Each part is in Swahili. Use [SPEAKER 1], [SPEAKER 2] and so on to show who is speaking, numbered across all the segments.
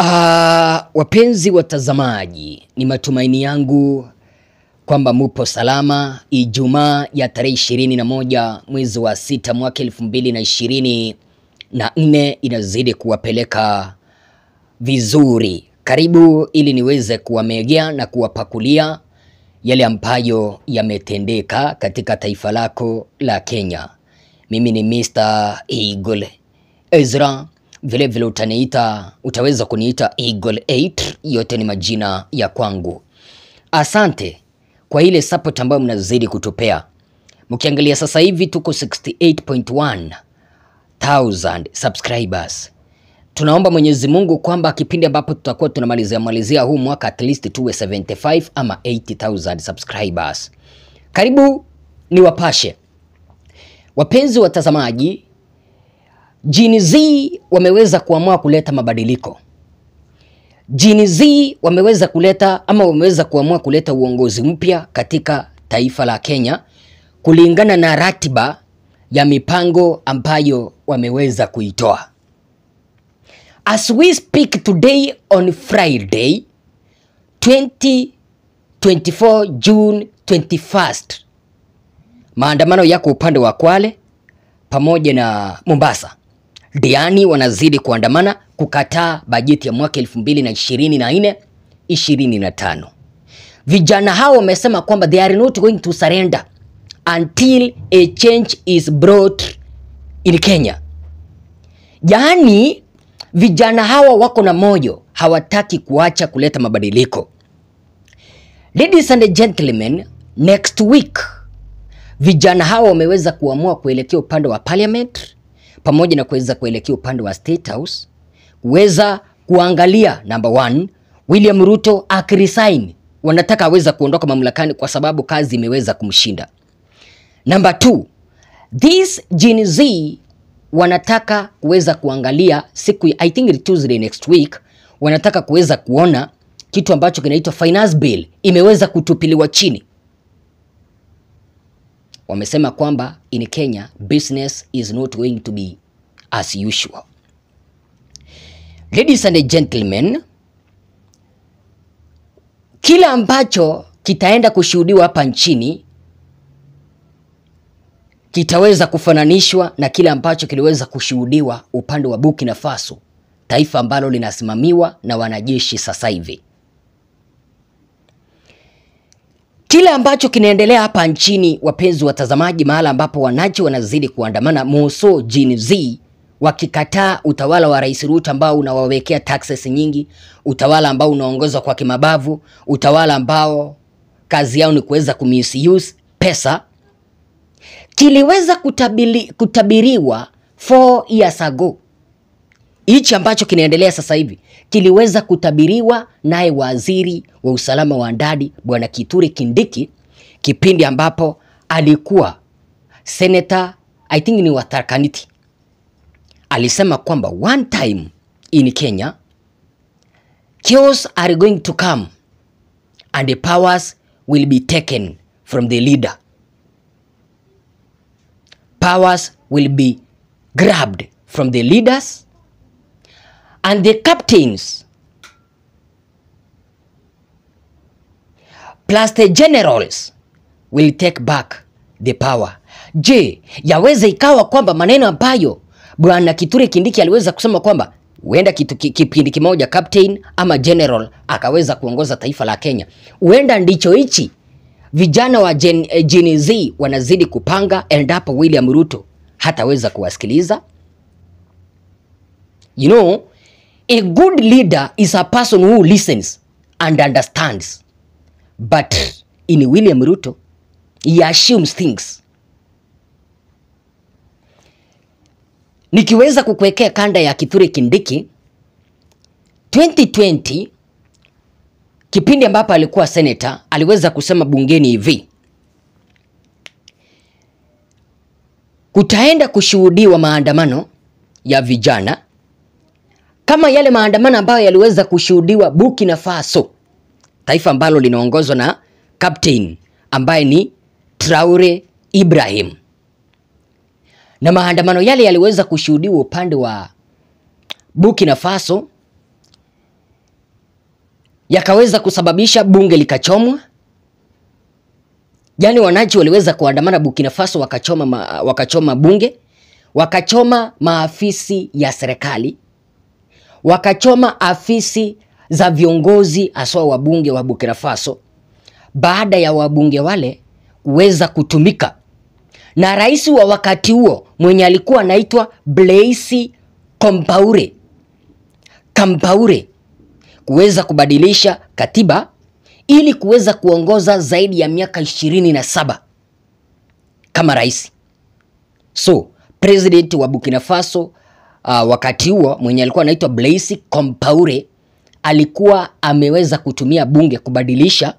[SPEAKER 1] Ah, wapenzi watazamaji, ni matumaini yangu kwamba mupo salama. Ijumaa ya tarehe ishirini na moja mwezi wa sita mwaka elfu mbili na ishirini na nne inazidi kuwapeleka vizuri. Karibu ili niweze kuwamegea na kuwapakulia yale ambayo yametendeka katika taifa lako la Kenya. Mimi ni Mr. Eagle Ezra, vile vile utaniita, utaweza kuniita Eagle 8, yote ni majina ya kwangu. Asante kwa ile support ambayo mnazidi kutupea. Mkiangalia sasa hivi tuko 68.1 thousand subscribers. Tunaomba Mwenyezi Mungu kwamba kipindi ambapo tutakuwa tunamalizia malizia huu mwaka at least tuwe 75 ama 80,000 subscribers. Karibu ni wapashe wapenzi watazamaji. Gen Z wameweza kuamua kuleta mabadiliko. Gen Z wameweza kuleta ama wameweza kuamua kuleta uongozi mpya katika taifa la Kenya kulingana na ratiba ya mipango ambayo wameweza kuitoa. As we speak today on Friday 2024 June 21st, maandamano yako upande wa Kwale pamoja na Mombasa. Diani wanazidi kuandamana kukataa bajeti ya mwaka 2024 25. Vijana hao wamesema kwamba they are not going to surrender until a change is brought in Kenya. Yaani vijana hawa wako na moyo, hawataki kuacha kuleta mabadiliko. Ladies and gentlemen, next week vijana hawa wameweza kuamua kuelekea upande wa parliament pamoja na kuweza kuelekea upande wa State House kuweza kuangalia number one, William Ruto akiresign. Wanataka aweza kuondoka mamlakani kwa sababu kazi imeweza kumshinda. Number two, this Gen Z wanataka kuweza kuangalia siku I think it Tuesday next week, wanataka kuweza kuona kitu ambacho kinaitwa finance bill imeweza kutupiliwa chini. Wamesema kwamba in Kenya business is not going to be as usual. Ladies and gentlemen, kila ambacho kitaenda kushuhudiwa hapa nchini kitaweza kufananishwa na kile ambacho kiliweza kushuhudiwa upande wa Burkina Faso, taifa ambalo linasimamiwa na wanajeshi sasa hivi. Kile ambacho kinaendelea hapa nchini, wapenzi watazamaji, mahala ambapo wananchi wanazidi kuandamana moso Gen Z wakikataa utawala wa Rais Ruto ambao unawawekea taxes nyingi, utawala ambao unaongozwa kwa kimabavu, utawala ambao kazi yao ni kuweza kumisuse pesa kiliweza kutabili, kutabiriwa 4 years ago. Hichi ambacho kinaendelea sasa hivi kiliweza kutabiriwa naye waziri wa usalama wa ndani Bwana Kithure Kindiki kipindi ambapo alikuwa senator I think ni wa Tharaka Nithi. Alisema kwamba one time in Kenya chaos are going to come and the powers will be taken from the leader powers will be grabbed from the leaders and the captains plus the generals will take back the power. Je, yaweza ikawa kwamba maneno ambayo bwana Kithure Kindiki aliweza kusema kwamba huenda kitu kipindi kimoja captain ama general akaweza kuongoza taifa la Kenya, huenda ndicho hichi vijana wa Gen, eh, Gen Z wanazidi kupanga endapo William Ruto hataweza kuwasikiliza. You know, a good leader is a person who listens and understands. But in William Ruto, he assumes things. Nikiweza kukuwekea kanda ya Kithure Kindiki 2020 kipindi ambapo alikuwa senator aliweza kusema bungeni hivi, kutaenda kushuhudiwa maandamano ya vijana kama yale maandamano ambayo yaliweza kushuhudiwa Burkina Faso, taifa ambalo linaongozwa na captain ambaye ni Traore Ibrahim, na maandamano yale yaliweza kushuhudiwa upande wa Burkina Faso yakaweza kusababisha bunge likachomwa. Yaani wananchi waliweza kuandamana Burkina Faso wakachoma, ma, wakachoma bunge, wakachoma maafisi ya serikali, wakachoma afisi za viongozi haswa wabunge wa Burkina Faso, baada ya wabunge wale kuweza kutumika na rais wa wakati huo mwenye alikuwa anaitwa Blaise Compaore Compaore kuweza kubadilisha katiba ili kuweza kuongoza zaidi ya miaka ishirini na saba kama rais. So president wa Burkina Faso uh, wakati huo mwenye alikuwa anaitwa Blaise Compaore alikuwa ameweza kutumia bunge kubadilisha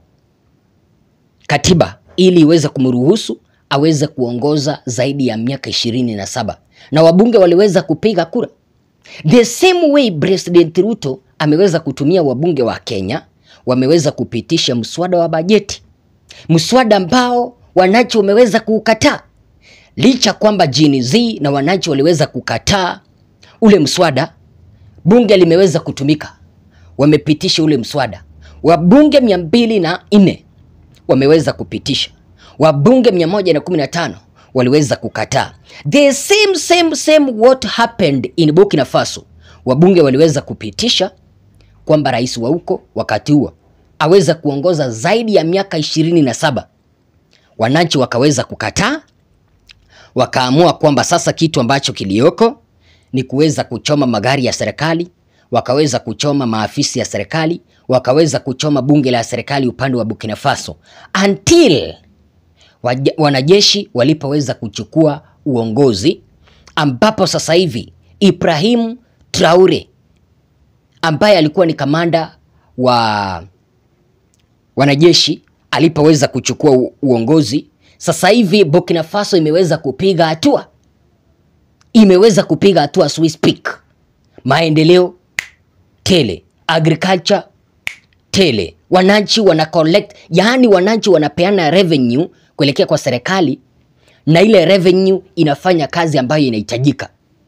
[SPEAKER 1] katiba ili iweze kumruhusu aweze kuongoza zaidi ya miaka ishirini na saba na wabunge waliweza kupiga kura. The same way President Ruto ameweza kutumia wabunge wa Kenya wameweza kupitisha mswada wa bajeti, mswada ambao wananchi wameweza kuukataa, licha kwamba Gen Z na wananchi waliweza kukataa ule mswada, bunge limeweza kutumika, wamepitisha ule mswada. Wabunge mia mbili na nne wameweza kupitisha, wabunge 115 waliweza kukataa. The same same same what happened in Burkina Faso, wabunge waliweza kupitisha kwamba rais wa huko wakati huo aweza kuongoza zaidi ya miaka ishirini na saba. Wananchi wakaweza kukataa, wakaamua kwamba sasa kitu ambacho kilioko ni kuweza kuchoma magari ya serikali, wakaweza kuchoma maafisi ya serikali, wakaweza kuchoma bunge la serikali upande wa Burkina Faso until waja- wanajeshi walipoweza kuchukua uongozi, ambapo sasa hivi Ibrahim Traore ambaye alikuwa ni kamanda wa wanajeshi alipoweza kuchukua u- uongozi, sasa hivi Burkina Faso imeweza kupiga hatua, imeweza kupiga hatua as we speak. Maendeleo tele, agriculture tele, wananchi wana collect, yaani wananchi wanapeana revenue kuelekea kwa serikali, na ile revenue inafanya kazi ambayo inahitajika.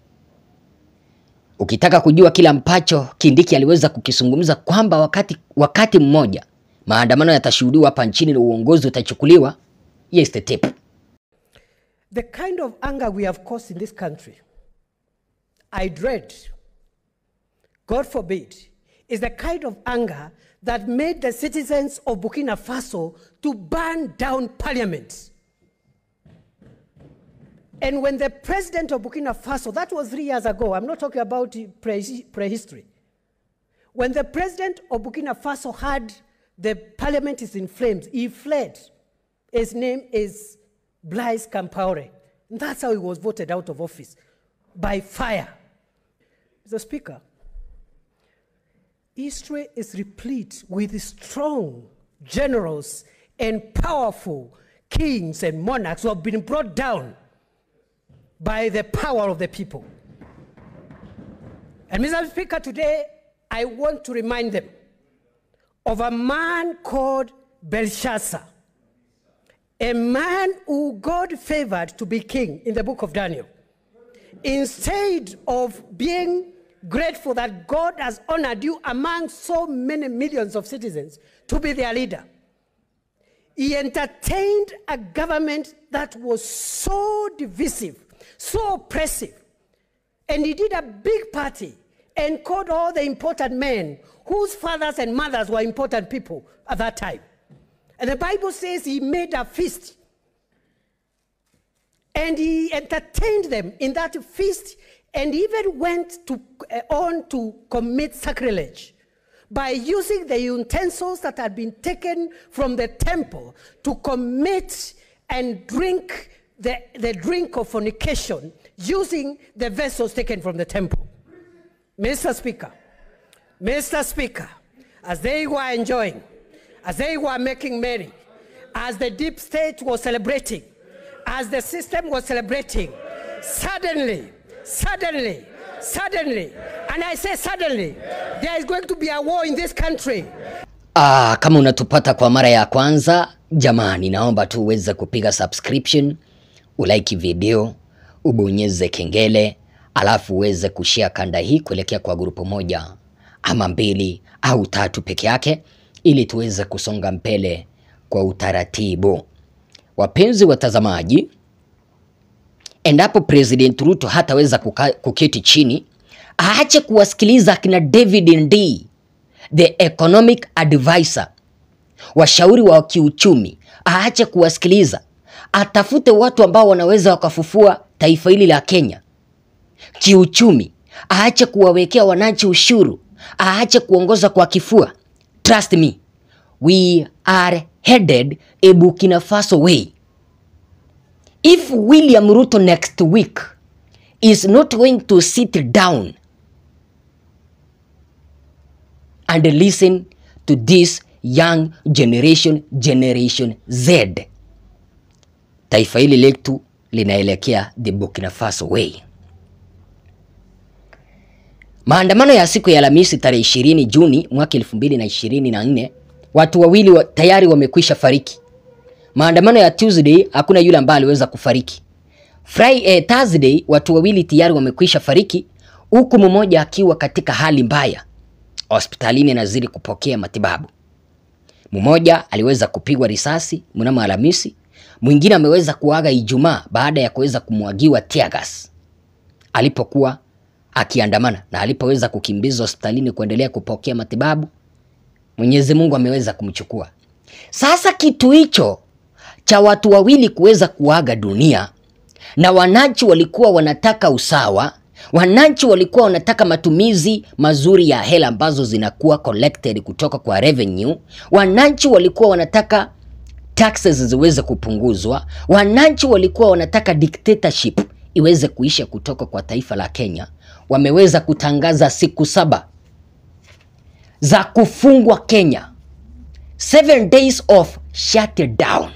[SPEAKER 1] Ukitaka kujua kile ambacho Kindiki aliweza kukizungumza kwamba wakati, wakati mmoja maandamano yatashuhudiwa hapa nchini na uongozi utachukuliwa, yes the tape.
[SPEAKER 2] The kind of anger we have caused in this country, I dread, God forbid, is the kind of anger that made the citizens of Burkina Faso to burn down parliament. And when the president of Burkina Faso, that was three years ago, I'm not talking about pre- prehistory. When the president of Burkina Faso had the parliament is in flames, he fled. His name is Blaise Compaore. And that's how he was voted out of office by fire. Mr. Speaker, history is replete with strong generals and powerful kings and monarchs who have been brought down by the power of the people. And Mr. Speaker, today I want to remind them of a man called Belshazzar, a man who God favored to be king in the book of Daniel. Instead of being grateful that God has honored you among so many millions of citizens to be their leader, he entertained a government that was so divisive, so oppressive. And he did a big party and called all the important men whose fathers and mothers were important people at that time. And the Bible says he made a feast. And he entertained them in that feast and even went to, uh, on to commit sacrilege by using the utensils that had been taken from the temple to commit and drink the, the drink of fornication using the vessels taken from the temple. Mr. Speaker, Mr. Speaker, as they were enjoying, as they were making merry, as the deep state was celebrating, as the system was celebrating, suddenly, suddenly, suddenly, and I say suddenly, there is going to be a war in this country.
[SPEAKER 1] Ah, kama unatupata kwa mara ya kwanza, jamani, naomba tu uweze kupiga subscription, ulike video, ubonyeze kengele, alafu uweze kushare kanda hii kuelekea kwa grupu moja ama mbili au tatu peke yake ili tuweze kusonga mbele kwa utaratibu. Wapenzi watazamaji, endapo President Ruto hataweza kuka- kuketi chini, aache kuwasikiliza akina David Ndii, the economic advisor, washauri wa kiuchumi, aache kuwasikiliza, atafute watu ambao wanaweza wakafufua taifa hili la Kenya kiuchumi, aache kuwawekea wananchi ushuru, aache kuongoza kwa kifua. Trust me, we are headed a Burkina Faso way. If William Ruto next week is not going to sit down and listen to this young generation, Generation Z, taifa hili letu linaelekea the Burkina Faso way. Maandamano ya siku ya Alhamisi tarehe 20 Juni mwaka 2024, watu wawili wa, tayari wamekwisha fariki. Maandamano ya Tuesday hakuna yule ambaye aliweza kufariki. Friday, eh, Thursday watu wawili tayari wamekwisha fariki huku mmoja akiwa katika hali mbaya hospitalini anazidi kupokea matibabu. Mmoja aliweza kupigwa risasi mnamo Alhamisi, mwingine ameweza kuaga Ijumaa baada ya kuweza kumwagiwa tear gas alipokuwa akiandamana na alipoweza kukimbizwa hospitalini kuendelea kupokea matibabu, Mwenyezi Mungu ameweza kumchukua. Sasa kitu hicho cha watu wawili kuweza kuaga dunia na wananchi walikuwa wanataka usawa, wananchi walikuwa wanataka matumizi mazuri ya hela ambazo zinakuwa collected kutoka kwa revenue, wananchi walikuwa wanataka taxes ziweze kupunguzwa, wananchi walikuwa wanataka dictatorship iweze kuisha kutoka kwa taifa la Kenya. Wameweza kutangaza siku saba za kufungwa Kenya, seven days of shutdown.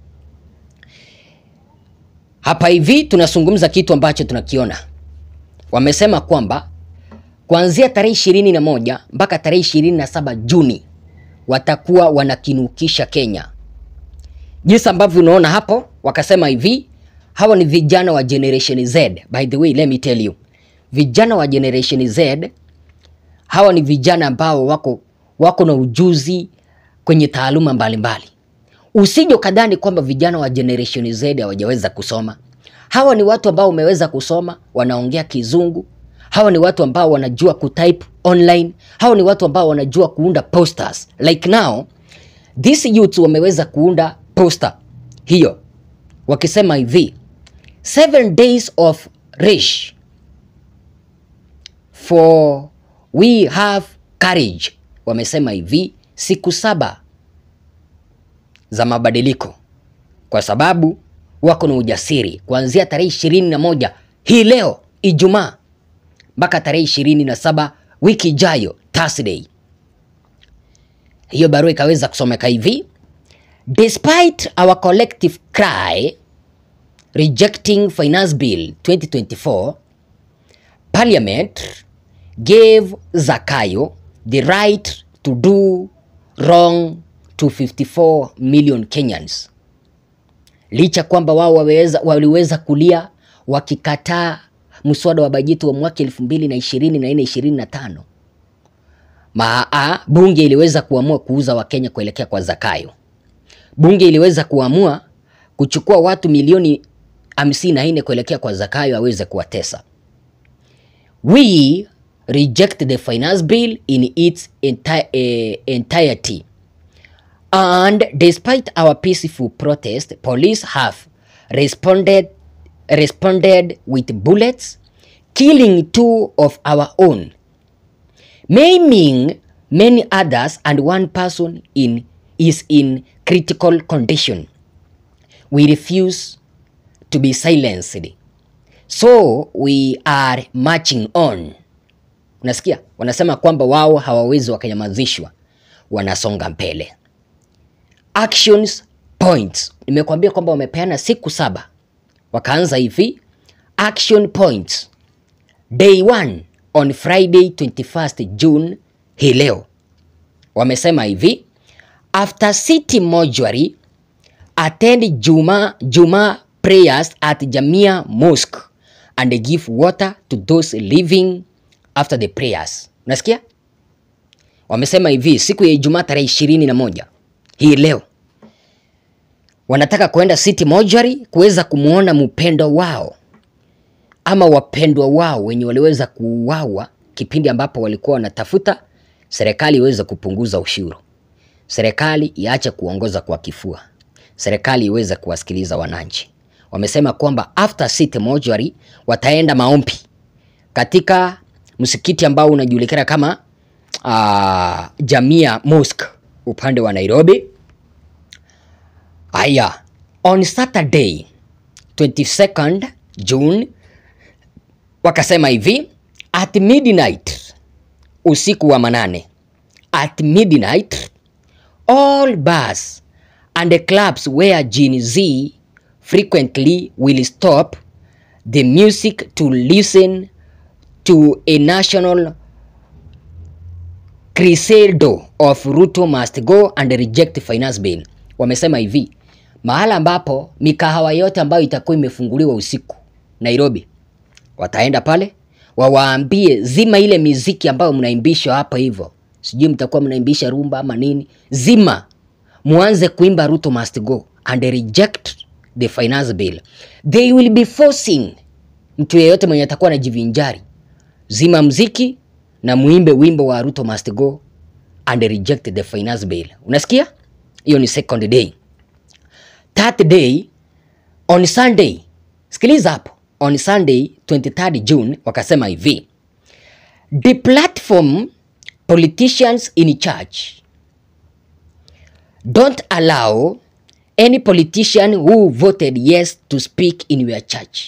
[SPEAKER 1] Hapa hivi tunazungumza kitu ambacho tunakiona. Wamesema kwamba kuanzia tarehe ishirini na moja mpaka tarehe ishirini na saba Juni watakuwa wanakinukisha Kenya. Jinsi ambavyo unaona hapo, wakasema hivi, hawa ni vijana wa Generation Z. By the way, let me tell you, vijana wa Generation Z hawa ni vijana ambao wako, wako na ujuzi kwenye taaluma mbalimbali. Usije ukadhani kwamba vijana wa Generation Z hawajaweza kusoma. Hawa ni watu ambao wameweza kusoma, wanaongea Kizungu. Hawa ni watu ambao wanajua kutype online. Hawa ni watu ambao wanajua kuunda posters. Like now, these youths wameweza kuunda poster hiyo wakisema hivi, seven days of rage for we have courage. Wamesema hivi, siku saba za mabadiliko kwa sababu wako na ujasiri kuanzia tarehe ishirini na moja hii leo Ijumaa mpaka tarehe ishirini na saba wiki ijayo Thursday. Hiyo barua ikaweza kusomeka hivi: Despite our collective cry rejecting finance bill 2024 parliament gave Zakayo the right to do wrong to 54 million Kenyans. Licha kwamba wao waweza, waliweza kulia wakikataa mswada wa bajeti wa mwaka 2024 25 maa bunge iliweza kuamua kuuza Wakenya kuelekea kwa Zakayo. Bunge iliweza kuamua kuchukua watu milioni 54 kuelekea kwa Zakayo aweze kuwatesa. We reject the finance bill in its enti uh, entirety. And despite our peaceful protest, police have responded responded with bullets, killing two of our own, maiming many others, and one person in is in critical condition. We refuse to be silenced. So we are marching on. Unasikia? Wanasema kwamba wao hawawezi wakanyamazishwa, wanasonga mbele. Actions points. Nimekuambia kwamba wamepeana siku saba, wakaanza hivi. Action points. Day one on Friday 21st June, hii leo wamesema hivi, after city mortuary attend Juma Juma prayers at Jamia Mosque and give water to those living after the prayers. Unasikia? wamesema hivi siku ya Ijumaa tarehe ishirini na moja hii leo wanataka kwenda City Mortuary kuweza kumwona mpendo wao ama wapendwa wao wenye waliweza kuuawa kipindi ambapo walikuwa wanatafuta serikali iweze kupunguza ushuru, serikali iache kuongoza kwa kifua, serikali iweze kuwasikiliza wananchi. Wamesema kwamba after City Mortuary wataenda maombi katika msikiti ambao unajulikana kama uh, Jamia Mosque upande wa Nairobi. Aya, on Saturday 22nd June wakasema hivi at midnight, usiku wa manane, at midnight all bars and the clubs where Gen Z frequently will stop the music to listen to a national crescendo of Ruto must go and reject finance bill. Wamesema hivi mahala ambapo mikahawa yote ambayo itakuwa imefunguliwa usiku Nairobi, wataenda pale wawaambie zima ile miziki ambayo mnaimbishwa hapa hivyo, sijui mtakuwa mnaimbisha rumba ama nini, zima, muanze kuimba Ruto must go and reject the finance bill. They will be forcing mtu yeyote mwenye atakuwa anajivinjari, zima mziki na muimbe wimbo wa Ruto must go and reject the finance bill. Unasikia? Hiyo ni second day. Third day on Sunday, sikiliza hapo, on Sunday 23rd June wakasema hivi the platform politicians in charge don't allow any politician who voted yes to speak in your church.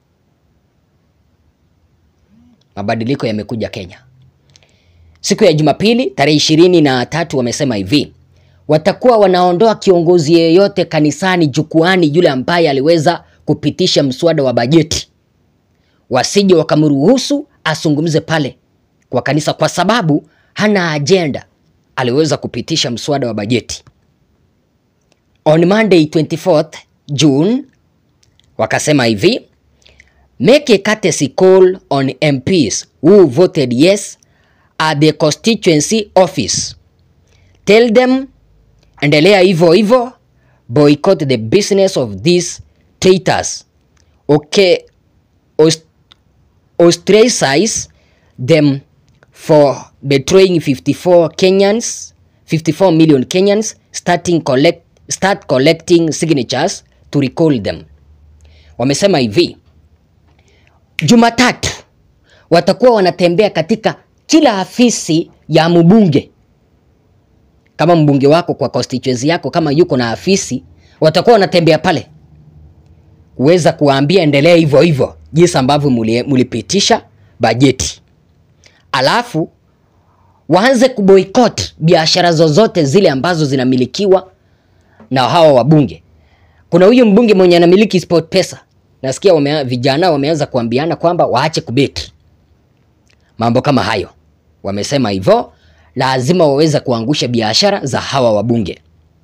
[SPEAKER 1] Mabadiliko yamekuja Kenya. Siku ya Jumapili tarehe ishirini na tatu wamesema hivi watakuwa wanaondoa kiongozi yeyote kanisani jukwani yule ambaye aliweza kupitisha mswada wa bajeti, wasije wakamruhusu azungumze pale kwa kanisa, kwa sababu hana ajenda, aliweza kupitisha mswada wa bajeti. On Monday 24th June wakasema hivi make a courtesy call on MPs who voted yes at the constituency office. Tell them endelea hivyo hivyo, boycott the business of these traitors. Okay, ost ostracize them for betraying 54 Kenyans, 54 million Kenyans, starting collect, start collecting signatures to recall them. Wamesema hivi Jumatatu watakuwa wanatembea katika kila afisi ya mbunge. Kama mbunge wako kwa constituency yako kama yuko na afisi, watakuwa wanatembea pale kuweza kuwaambia endelea hivyo hivyo jinsi ambavyo mulipitisha bajeti, alafu waanze kuboycott biashara zozote zile ambazo zinamilikiwa na hawa wabunge. Kuna huyu mbunge mwenye anamiliki Sport Pesa, nasikia wame, vijana wameanza kuambiana kwamba waache kubeti mambo kama hayo. Wamesema hivyo lazima waweze kuangusha biashara za hawa wabunge.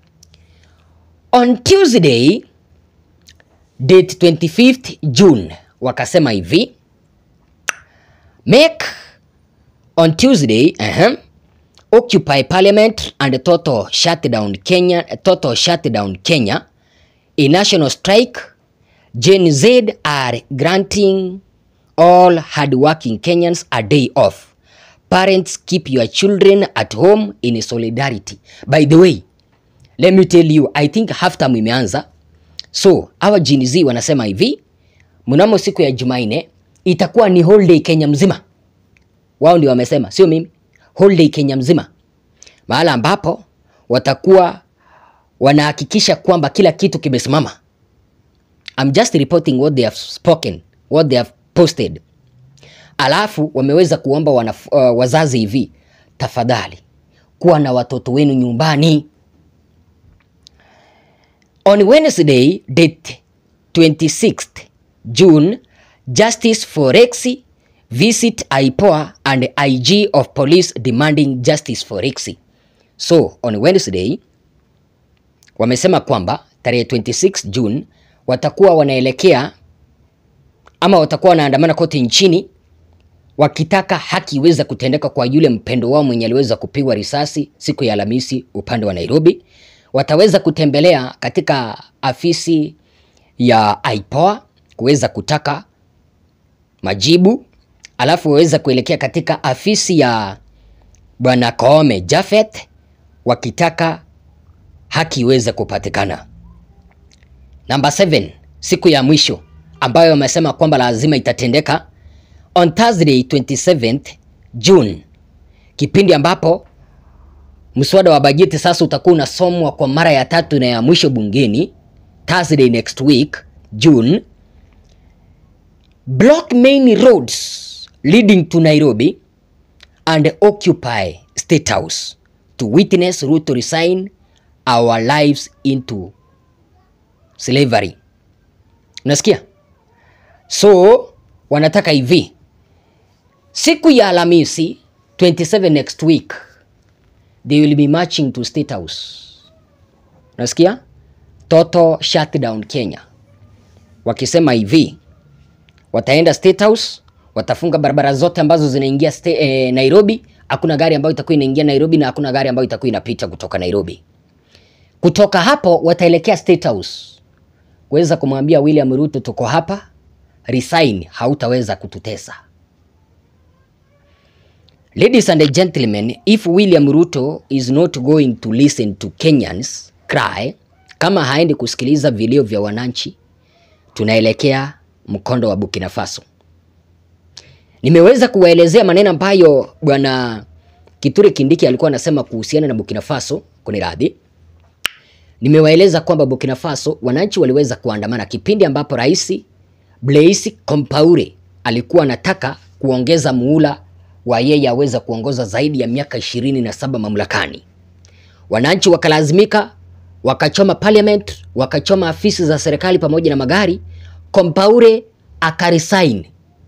[SPEAKER 1] On Tuesday date 25th June wakasema hivi make on Tuesday uh -huh, occupy parliament and total shutdown Kenya, total shutdown Kenya a national strike Gen Z are granting all hardworking Kenyans a day off. Parents keep your children at home in solidarity. By the way, let me tell you, I think half term imeanza. So, hawa Gen Z wanasema hivi, mnamo siku ya Jumanne itakuwa ni holiday Kenya mzima. Wao ndio wamesema, sio mimi. Holiday Kenya mzima. Mahala ambapo watakuwa wanahakikisha kwamba kila kitu kimesimama. I'm just reporting what they have spoken, what they have posted. Alafu wameweza kuomba wana, uh, wazazi hivi, tafadhali kuwa na watoto wenu nyumbani. On Wednesday date 26th June, Justice for Rexy visit IPOA and IG of police demanding justice for Rexy. So on Wednesday wamesema kwamba tarehe 26 June watakuwa wanaelekea ama watakuwa wanaandamana kote nchini wakitaka haki iweze kutendeka kwa yule mpendo wao mwenye aliweza kupigwa risasi siku ya Alhamisi upande wa Nairobi. Wataweza kutembelea katika afisi ya IPOA kuweza kutaka majibu, alafu waweza kuelekea katika afisi ya Bwana Koome Jafeth wakitaka haki iweze kupatikana. Namba 7, siku ya mwisho ambayo wamesema kwamba lazima itatendeka on Thursday 27th June, kipindi ambapo mswada wa bajeti sasa utakuwa unasomwa kwa mara ya tatu na ya mwisho bungeni Thursday next week June. Block main roads leading to Nairobi and occupy State House to witness Ruto resign our lives into slavery. Unasikia? So wanataka hivi, siku ya Alhamisi 27 next week they will be marching to State House. Unasikia? Total shutdown Kenya, wakisema hivi wataenda State House, watafunga barabara zote ambazo zinaingia sta- eh, Nairobi. Hakuna gari ambayo itakuwa inaingia Nairobi na hakuna gari ambayo itakuwa inapita kutoka Nairobi. Kutoka hapo wataelekea State House kuweza kumwambia William Ruto, tuko hapa, resign, hautaweza kututesa. Ladies and gentlemen, if William Ruto is not going to listen to Kenyans cry, kama haendi kusikiliza vilio vya wananchi, tunaelekea mkondo wa Burkina Faso. Nimeweza kuwaelezea maneno ambayo bwana Kithure Kindiki alikuwa anasema kuhusiana na Burkina Faso, kuniradhi. Nimewaeleza kwamba Burkina Faso wananchi waliweza kuandamana kipindi ambapo Rais Blaise Compaore alikuwa anataka kuongeza muhula wa yeye aweza kuongoza zaidi ya miaka ishirini na saba mamlakani. Wananchi wakalazimika wakachoma parliament, wakachoma afisi za serikali pamoja na magari. Compaore akaresign.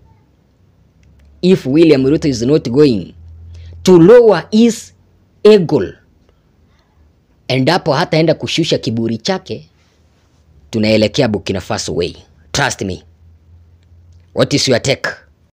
[SPEAKER 1] If William Ruto is not going to lower his ego, endapo hataenda kushusha kiburi chake, tunaelekea Burkina Faso way. Trust me. What is your take?